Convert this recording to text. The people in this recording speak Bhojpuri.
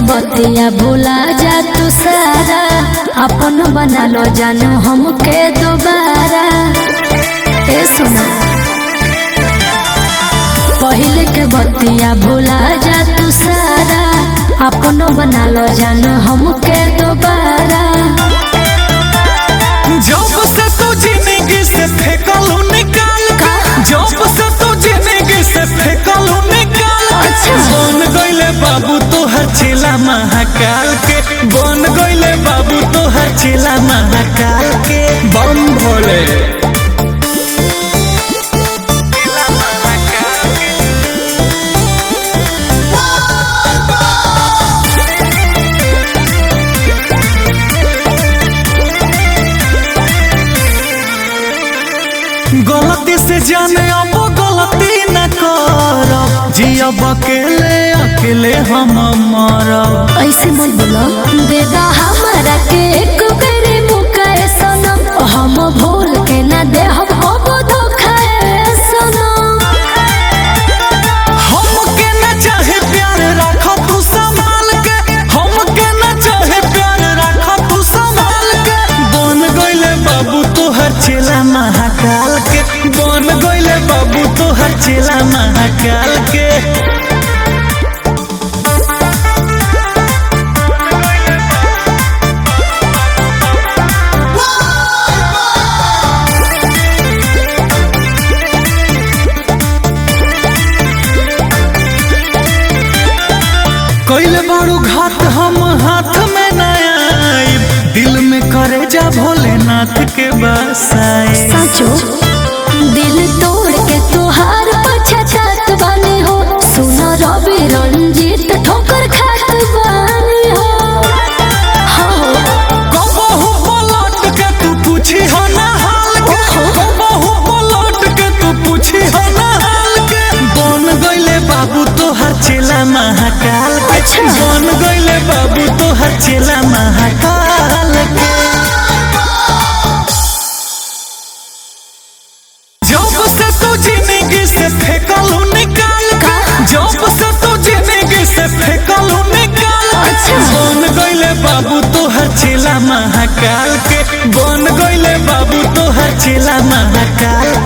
बतिया भुला जा तू सारा अपन बना लो जानू हमके दोबारा ए सुना पहले के बतिया भुला जा तू सारा अपन बना लो जानू हमके दोबारा जब से तू जिंदगी से फेंकलू निकाल का? जब से तू जिंदगी से फेंकलू निकाल अच्छा। बन गईले बाबू तोहर चेला महाकाल के बन गईले बाबू तोहर चेला महाकाल के बम भोले गलती से जाने अब गलती न कर जियब अकेले अकेले हम मरब ऐसे मत बोलो देदा हमारा के एक बेरे मुकाए सनम हम भूल के ना दे हम अब धोखा ए सनम हमके न चाहे प्यार रख तू संभाल के हमके न चाहे प्यार रख तू संभाल के बन गईले बाबू तोहर चेला महाकाल के बन गईले बाबू तोहर चेला महाकाल के कैले बारू घात हम हाथ में न आइब दिल में करे जा भोलेनाथ के बसाए सचो दिल तोड़ के तुहार पछतात बानी हो सुनो रवि रंजीत ठोकर खात बानी हो हाँ कबहू पलट के तू पूछी हो ना हाल के कबहू पलट के तू पूछी हो ना हाल के बन गईले बाबू तोहर चेला महाकाल के अच्छा। बन गईले बाबू तोहर चेला महाकाल के जब से तू जिंदगी से फेंकलू निकाल का? जब से तू जिंदगी से फेंकलू निकाल अच्छा। बन गईले बाबू तोहर चेला महाकाल के बन गईले बाबू तोहर चेला महाकाल